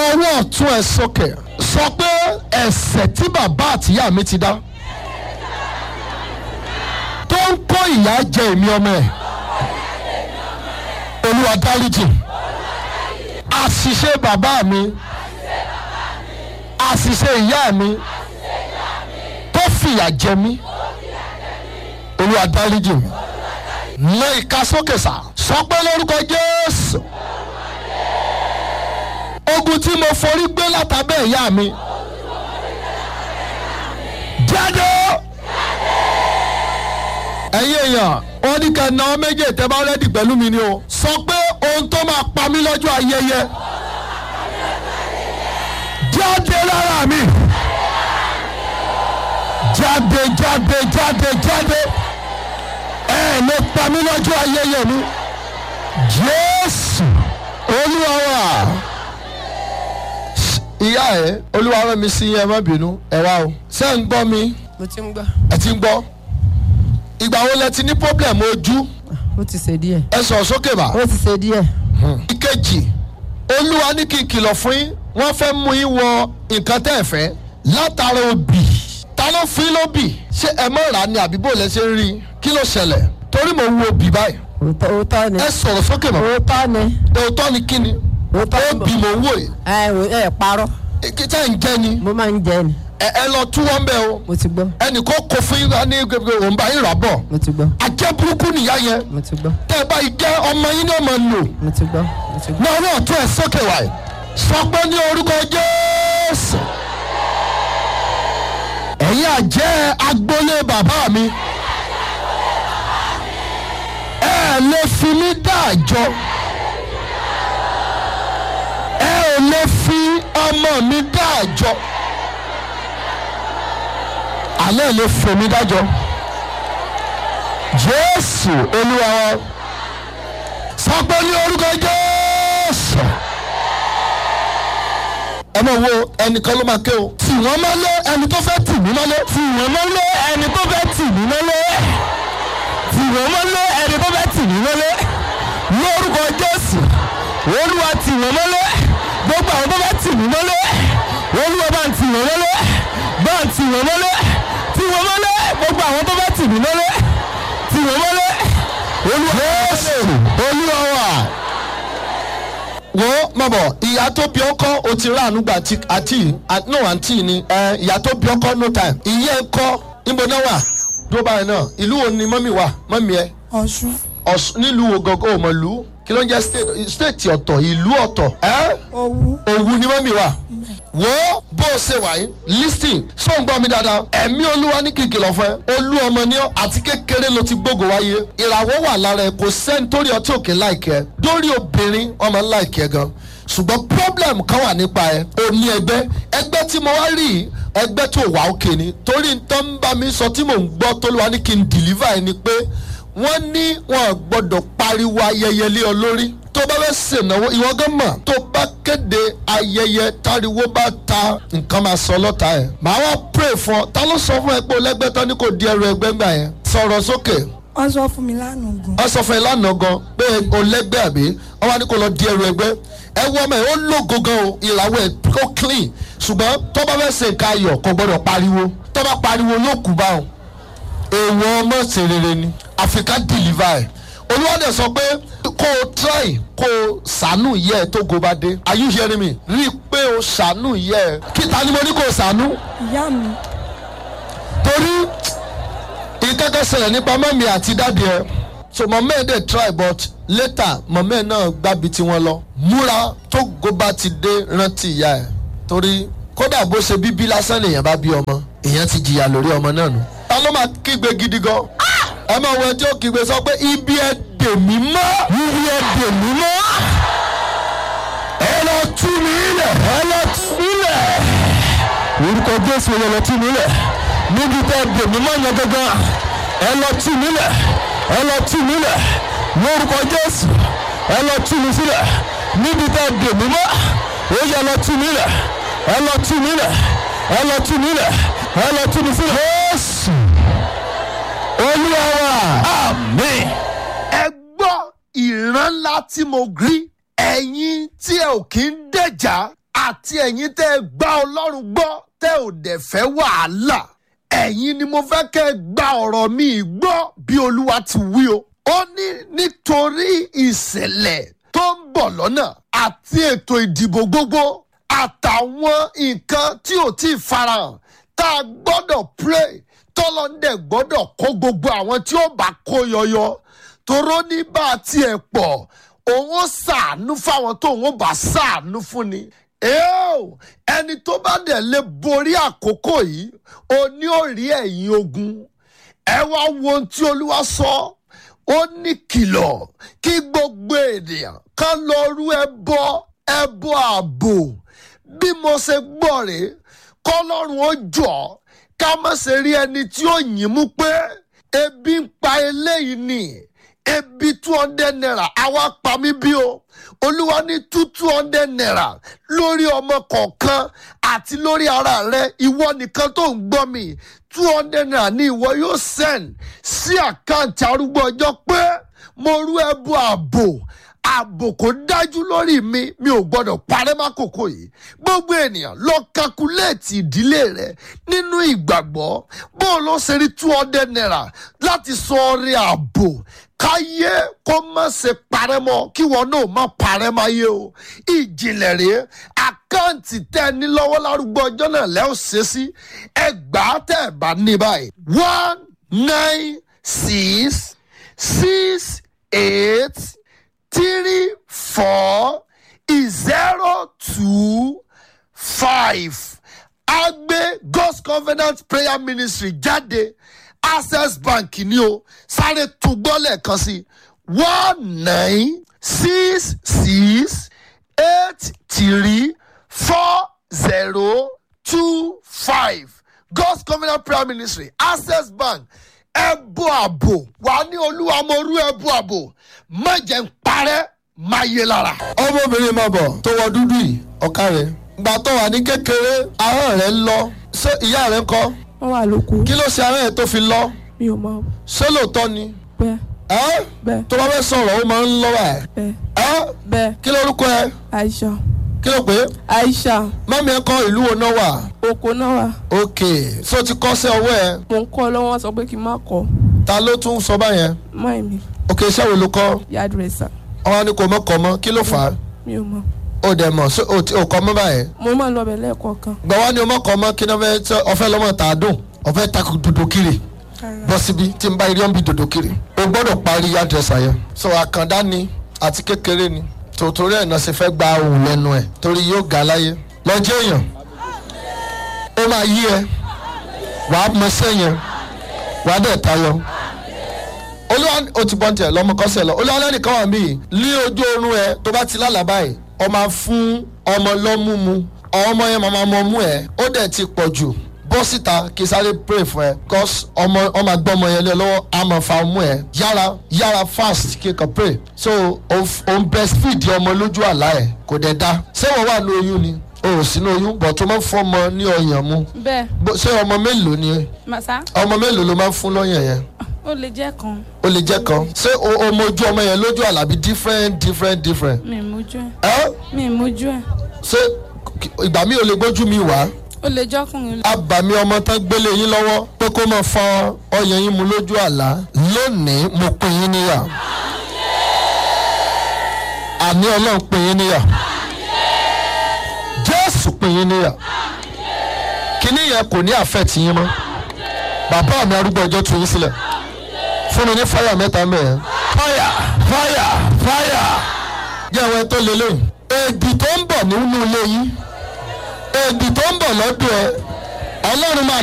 ọwọ́ ọ̀tún ẹ̀ sókè sọ pé ẹ̀ṣẹ̀ tí bàbá àtìyá mi ti dá tó ń kó ìyà jẹ èmi ọmọ ẹ̀ olúwa dáríjì àṣìṣe bàbá mi àṣìṣe ìyá mi tó fìyà jẹ mí olúwa dáríjì mi lé ìka sókè sá sọ pé lórúkọ jésù ogun tí mo forí gbé látàbẹ́ ìyá mi jáde ẹ̀yin èèyàn wọ́n ní kẹ́ náà méjì tẹ́ bá rẹ́dì pẹ̀lú mi ni o sọ pé ohun tó máa pa mí lọ́jọ́ ayẹyẹ jáde lára mi jáde jáde jáde jáde ẹ lè pa mí lọ́jọ́ ayẹyẹ mi jésù olúwa wa ìyá ẹ olúwa rán mi sí yẹn má bínú ẹ wá o ṣé ń gbọ́ mi mo ti ń gbọ́ ẹ ti ń gbọ́ ìgbà wo lẹ ti ní problem ojú ó ti ṣe díẹ̀ ẹ sọ sókè bá. ó ti ṣe díẹ̀ ìkejì olúwa ní kí n kìlọ̀ fún yín wọ́n fẹ́ mú yín wọ nǹkan tẹ́ ẹ fẹ́ látara obì ta ló fún yín lóbì ṣé ẹ mọ̀ rà ni àbí bò lẹ ṣe ń rí i kí ló ṣẹlẹ̀ torí mo wo obì báyìí òótọ́ òótọ́ ni ẹ sọ̀rọ̀ sókè mọ́ òótọ́ ni òótọ́ ni kí ni òótọ́ ni obì mò ń wò yìí ẹ ò- ẹ parọ́ kí tẹ́ ń jẹ́ ni mo máa ń jẹ ni ẹ ẹ lọ tú wọn bẹ́ẹ̀ o mo ti gbọ́ ẹnì kó kó fún yín ní gbogbo òun bá yín rà bọ̀ mo ti gbọ́ ajẹ́ burúkú nìyá yẹn mo ti gbọ́ tẹ́ ẹ bá yìí jẹ́ ọmọ yín ní ọmọ lò mo ti gbọ́ mo ti gbọ́ náà náà tún ẹ sókè wáyé sọ pé ní orúkọ jésù ẹ̀yin àjẹ́ agboolé bàbá mi ẹ lè fi mí dá àjọ ẹ ò lè fi ọmọ mi dá àjọ alẹ́ lè fò mí dájọ́ jésù olúwa wa sọ pé ní orúkọ jésù ẹ máa wo ẹnìkan ló máa ké o tì wọ́n mọ́lé ẹni tó fẹ́ tì mí mọ́lé tì wọ́n mọ́lé ẹni tó fẹ́ tì mí mọ́lé tì wọ́n mọ́lé ẹni tó fẹ́ tì mí mọ́lé lórúkọ jésù olúwa tì wọ́n mọ́lé gbogbo àwọn tó fẹ́ tì mí mọ́lé olúwa bá ń tì wọ́n mọ́lé bá ń tì wọ́n mọ́lé tì wọ́n mọ́lé gbogbo àwọn tó fẹ́ tì mí mọ́lé tì wọ́n mọ́lé olúwa jésù olúwa wà wo má bọ̀ ìyá tó bí ọkọ o ti rà ànúgbà àti àti no àǹtí ni ẹ ìyá tó bí ọkọ no time ìyẹn kọ́ níbo náà wà dúró báyìí náà ìlú wo ni mọ́mì wà mọ́mì ẹ ọ̀ṣun ọ̀ṣun nílùú wo gangan ò mọ̀ lù kí ló ń jẹ́ state state ọ̀tọ̀ ìlú ọ̀tọ̀ ẹ́ owó òwú ni mọ́mì wà wo bó o ṣe wà yìí listing ṣó ń gbọ́ mi dáadáa ẹ̀mí olúwa ní kìkì lọ fún ẹ olú ọmọ ní ọ àti kékeré ló ti gbógo wáyé ìràwọ̀ wà lára ẹ kò sẹ́ni torí ọtí òkè láìkẹ́ dórí obìnrin ọmọ láìkẹ́ gan ṣùgbọ́n problem kan wà nípa ẹ o ní ẹgbẹ́ ẹgbẹ́ tí mo wá rí yìí, ẹgbẹ́ tó wà òkè ni torí tó ń bá mi sọ tí mò ń gbọ́ tó ló wá ní kí n deliver ẹ ni pé wọ́n ní wọn gbọ́dọ̀ pariwo ayẹyẹ lé ọ lórí tó bá fẹ́ ṣènáwó ìwọ gan mọ̀ tó bá kéde ayẹyẹ táriwo bá ta nǹkan máa sọ lọ́ta ẹ̀ màá wá pray fún ọ ta ló sọ fún ẹ pé o lẹ́gbẹ́ tán ní kò di ẹrù ẹgbẹ́ gbà yẹn sọ̀rọ̀ sókè wọ́n sọ fún mi lánàá gan wọ́n sọ fún ẹ lánàá gan pé o lẹ́gbẹ́ àbí wọ́n wá ní kó lọ di ẹrù ẹgbẹ́ ẹ wọ́n mọ̀ ẹ́ ó lógo gan o ìràwọ̀ ẹ̀ ó clean ṣùgbọ́n tó bá fẹ́ ṣe nǹkan ayọ̀ kò gbọ́dọ̀ pariwo tó bá pariwo yóò kú báwọn èèwọ̀ ọmọ ṣe rere ni àfikà deliver ẹ̀ olúwadẹ sọ pé kó o try kó o ṣàánú yẹ ẹ tó go bá dé are you hearing me rí i pé o ṣàánú yẹ ẹ kíta ni mo ní kó o ṣàánú ìyá mi torí ìkẹ́kẹ́ ṣẹlẹ̀ nípa mọ́mí àti dáàdi ẹ so mọ̀mọ́ ẹ̀ dẹ̀ try but later mọ̀mọ́ ẹ̀ náà gbábi tí wọ́n lọ múra tó go bá ti dé rántí ìyá ẹ̀ torí kódà bó ṣe bíbí lásán lèèyàn bá bí ọmọ èèyàn ti jìyà lórí ọmọ náà nù. ta ló máa kígbe gidi gan ẹ máa wọ ẹjọ́ kígbe sọ pé ibi ẹ dè mí mọ́ ibi ẹ dè mí mọ́ ẹ lọ tú mi lẹ̀ ẹ lọ tú mi lẹ̀ orúkọ jésù ẹ lọ tú mi lẹ̀ níbi tẹ́ dè mí mọ́ yẹn gangan ẹ lọ tú mi lẹ̀ ẹ lọ tú mi lẹ̀ lórúkọ jésù ẹ lọ tú mi sílẹ̀ níbi tẹ́ dè mí mọ́ ó yẹ lọ tú mi lẹ̀ ẹ lọ tú mi lẹ̀ ẹ lọ tú mi lẹ̀ ẹ lọ tú mi sílẹ̀. jésù olúwa wa. àmín. ẹ gbọ́ ìran ńlá tí mo rí ẹ̀yin tí ẹ ò kí ń dẹ̀jà àti ẹ̀yin tẹ́ ẹ gbá ọlọ́run gbọ́ tẹ́ ò dẹ̀ fẹ́ wàhálà ẹ̀yin ni mo fẹ́ kẹ́ ẹ gba ọ̀rọ̀ mi gbọ́ bí olúwa ti wí o. ó ní nítorí ìṣẹ̀lẹ̀ tó ń bọ̀ lọ́nà àti ètò ìdìbò gbogbo àtàwọn nǹkan tí ò tí ì farahàn tá a gbọ́dọ̀ pray tọ́lọ́ndẹ̀ gbọ́dọ̀ kó gbogbo àwọn tí ó bá kó yọyọ toró ní bá a tiẹ̀ pọ̀ òun ó ṣàánú fáwọn tó òun ó bá ṣàánú fún ni. Eo, ẹni tó bá dẹ̀ lè borí àkókò yìí o ní ò rí ẹ̀yìn ogun ẹ wá wo ohun tí olúwa sọ ó ní kìlọ̀ kí gbogbo ènìyàn kan lọ rú ẹbọ ẹbọ ààbò bí mo ṣe gbọ́ rèé kọ́lọ́run ó jọ ká má ṣe rí ẹni tí ó yìn mú pé ebi ń pa eléyìí ni ebi two hundred naira àwa pa mí bí o olúwa ní two two hundred naira lórí ọmọ kọ̀ọ̀kan àti lórí ara rẹ ìwọ nìkan tó ń gbọ́ mi two hundred naira ní ìwọ yóò send sí àkáǹtì arúgbó ọjọ́ pé mo rú ẹbú ààbò ààbò kò dájú lórí mi mi ò gbọdọ̀ parẹ́ mákòókò yìí gbogbo ènìyàn lọ kakuléètì ìdílé rẹ nínú ìgbàgbọ́ bó o lọ ṣe rí two hundred naira láti sọ ọrẹ ààbò káyé kó má ṣe parẹ́ mọ́ kí wọn náà má parẹ́ máyé o ìjìnlẹ̀ rèé àkáǹtì tẹ́ ẹ ní lọ́wọ́ lárúgbó ọjọ́ náà lẹ́ ò ṣe sí ẹgbàá tẹ́ ẹ bá ní báyìí one nine six six eight three four zero two five agbe god's covenant prayer ministry jáde access bank ni o sáré tún gbọ́ lẹ́ẹ̀kan sí one nine six six eight three four zero two five god's covenant prayer ministry access bank ẹbú àbò wà ní olúwa mo rú ẹbú àbò má jẹ́ ń parẹ́ má yé lára. ọmọbìnrin máa bọ̀ tó wọ dúdú yìí ọ̀ka rẹ̀ gbà tó wà ní kékeré ahọ́n rẹ̀ ń lọ ṣé ìyá rẹ̀ ń kọ́ wọ́n wà lóko kí ló ṣe ahọ́n rẹ̀ tó fi lọ mi ò mọ ṣé lóòótọ́ ni bẹ́ẹ̀ ẹ́ bẹ́ẹ̀ tó bá fẹ́ sọ̀rọ̀ ó máa ń lọ́wọ́ ẹ̀ bẹ́ẹ̀ ẹ́ bẹ́ẹ̀ kí lórúkọ ẹ aisha kí ló pé aisha mọ́mí ẹ kọ́ ìlú wo náà wà oko náà wà ok so ti kọ́ sí ọwọ́ ẹ mò ń kọ́ lọ́wọ́ sọ pé kí n má kọ́ ta ló tún sọ báyẹn máì mi ok iṣẹ́ wo ló kọ́ yard racer ọwọ́ ni kò mọ́ kọ́ mọ́ kí ló fà á mi ò mọ ó dẹ̀ mọ̀ so ó ti- ó kọ́ mọ́ báyẹn mo máa ń lọ bẹ̀ lẹ́ẹ̀kọ̀ọ̀kan gbọ́wọ́ ni o mọ̀ kọ́ mọ́ kí ni wọ́n fẹ́ tẹ́- ọ̀fẹ́ lọ́mọ tà á dùn ọ̀fẹ́ takò dòdò kiri bọ́ síbi tí n bá irí ọ̀nbi dòdò kiri o gbọ́dọ̀ parí yàdrẹ́sà yẹn so àkàndá ni àti kékeré ni tòótórí ẹ̀ náà ṣe fẹ́ gba ohun lẹ́nu ẹ̀ torí yóò ga láyé lọ́jọ́ èèyàn ó máa yí ẹ wàá mọ sẹ́yìn wàá dẹ̀ tayọ olúwa ó ti bọ́n tiẹ̀ lọ́mọ kọ́sẹ̀ lọ olúwa lẹ́nìkan wà mí ní ojú oorun ẹ tó bá ti lálàá báyìí ọ máa fún ọmọ lọ́mú mu ọmọ yẹn máa mọ mú ẹ ó dẹ̀ ti pọ̀ jù bọ́ síta kí sáré pray fún ẹ cause ọmọ ọmọ gbọ́ ọmọ yẹn lé lọ́wọ́ á máa fa ọmú ẹ yára yára fast kí n kàn pray so òun breastfeed ọmọ lójú àlá ẹ kò dẹ̀ da ṣé wọ́n wà ní oyún ni o ò sínú oyún bọ̀ tó máa ń fọmọ ní ọyàn mu bẹ́ẹ̀ Bó- ṣé ọmọ mélòó ni màsá ọmọ mélòó ló máa ń fún lọ́yàn yẹn ó lè jẹ́ kan ó lè jẹ́ kan ṣé o o mojú ọmọ yẹn lójú àlàbí different different different mi ì mójú ẹ̀ ẹ mi ì mójú ẹ̀ ṣé k- ìgbà mi ò lè gbójú mi wá ó lè jọ́kùnrin abàmì ọmọ tán gbélé yín lọ́wọ́ pé kó máa fọ ọyàn yín mu lójú àlá lónìí mo pín yín níyà àní ọlọ́run pín yín níyà jésù pín yín níyà kíní yẹn kò ní àfẹ́ tì yín mọ́ bàbá mi arúgbó ọjọ́ tu yín sílẹ̀ fún mi ní fáyà mẹ́ta mẹ́ẹ̀ fáyà fáyà fáyà jẹ́ àwọn ẹ tó lélẹ̀ èdè tó ń bọ̀ nínú ilé yín èdè tó ń bọ̀ lọ́dún ẹ ọlọ́run máa